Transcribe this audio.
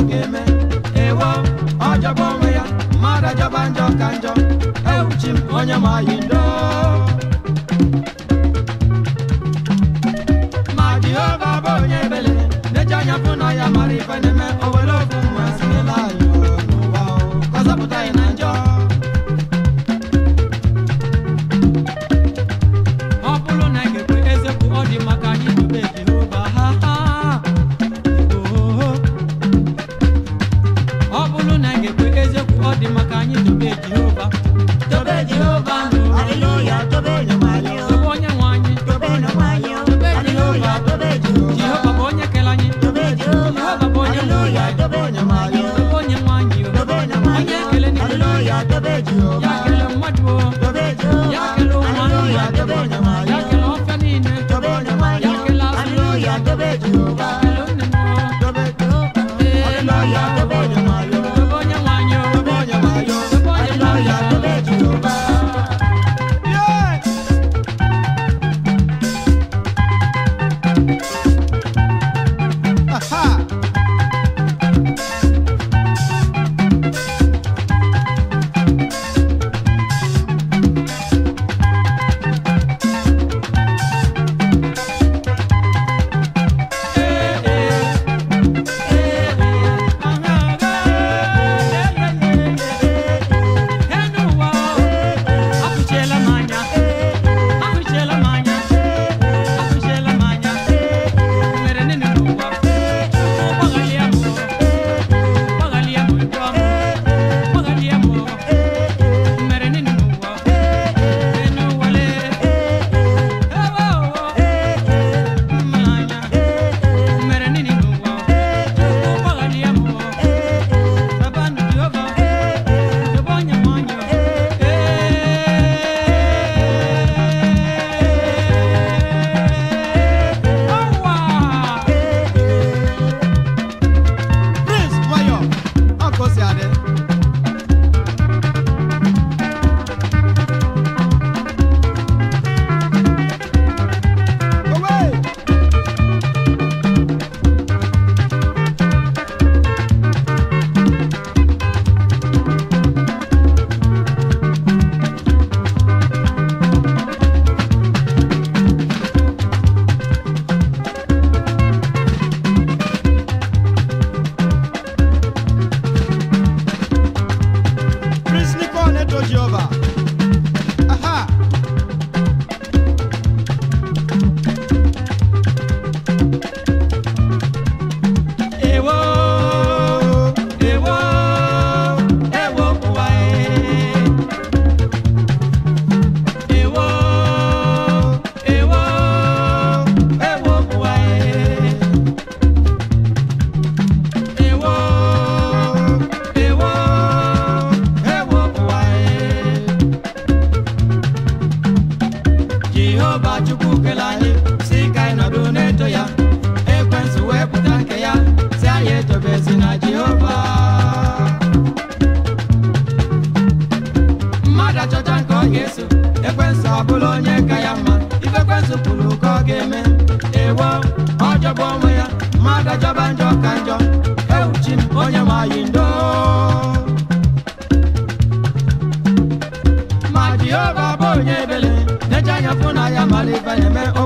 ga-eme ewo ọjọba onwe ya mmadụ ajọba njọ ka njọ ewuchi m onye ma yi ndo ma jehova bụ onye ebele na-eji anya fụ na ya mara ife na-eme o were ofu mma sinyela anyị n'ụwa o, ka ọ zọpụta anyị na njọ ọ bụrụ na ị ga-ekwe eziokwu ọ dị maka anyị dobe jehova ha ha ohoho ọ bụrụ na ị ga-ekwe eziokwu ọ dị maka anyị dobe jehova dobe jehova Hallelujah, tobe no manyo. dobe onye nwe anyị Tobe no manyo. Tobe Hallelujah, tobe Jehovah. jehova bụ onye kere anyị Tobe Jehovah. Jehova bụ onye nwe Hallelujah, anyị tobe no manyo. dobe onye nwe anyị o. Tobe no onye manyo. ekele niile Hallelujah, tobe ya Jehovah. kele mmadụ o Tobe Jehovah. ya kele ụmụ Hallelujah, anụmanụ tobe no manyo. ya kele ọfịa niile Tobe no manyo. ya kele azụ Hallelujah, tobe ya Jehovah. kele nne m o Tobe Jehovah. Hallelujah, tobe no manyo. dobe onye nwe anyị o Tobe no manyo. dobe onye nwe Hallelujah, anyị tobe Jehovah. Prince Mayo, ọkọ si adị. Owe! Prince Nicole Neto Jehovah. Aha! Ewo, ewo, ewo ụwa e. Ewo, ewo, ewo ụwa e. Ewo, ewo, ewo ụwa e. Jehova Chukwu kele anyị si ka anyị nọdụ na-eto ya ekwensu wee pụta nke ya si anyị etobezi na Jehova mmadụ achọcha nke ọ ga-eso ekwensu abụla onye ka ya mma ife ekwensu kwuru ka ọ ga-eme ewo ọjọba onwe ya mmadụ ajọba njọ ka njọ ewuchi m onye ma yi ndo ma jehova bụ onye ebele na-eche anya fụ na ya mara ife na-eme